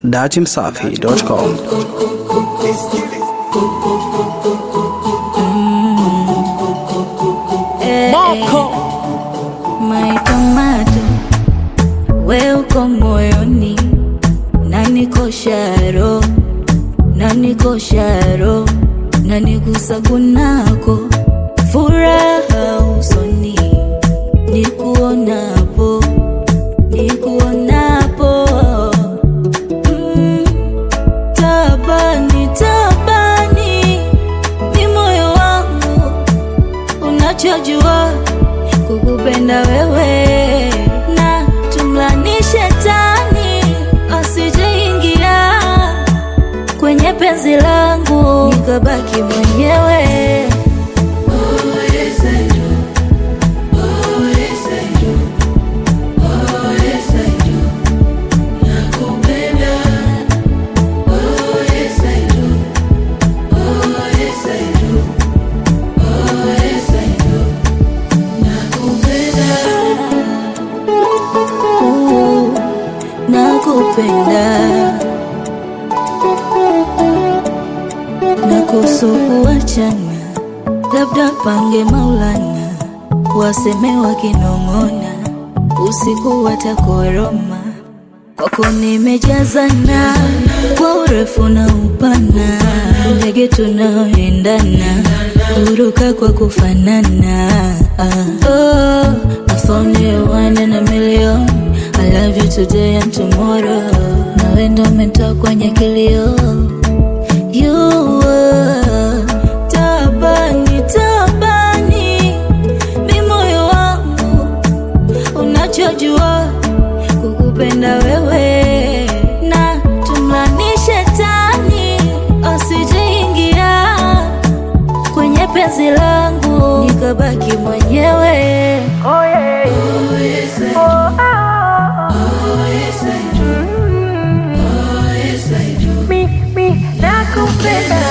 datimsafi.com My tomato, we uko moyoni na niko sharo na niko sharo na nigusa kunako furaha usoni nikuonapo nikuonapo mm, tabani tabani ni moyo wangu unachojua kukupenda wewe na tumlani shetani asijeingia kwenye penzi langu nikabaki mwenyewe Ooh, nakupenda na kusukuachana labda pange maulana waseme wakinong'ona usiku watakoroma kwako nimejazana kwa urefu na upana ndege tunaoendana huruka kwa kufanana ah. oh, I found you one in a million I love you today and tomorrow nawe ndo umetoa kwenye kilio You were tabani tabani mi moyo wangu unachojua kukupenda wewe na tumlani shetani asijeingia kwenye penzi langu nikabaki mwenyewe oh, yeah. oh, yes, oh, oh, oh, yes, I do. Mi, mi, nakupenda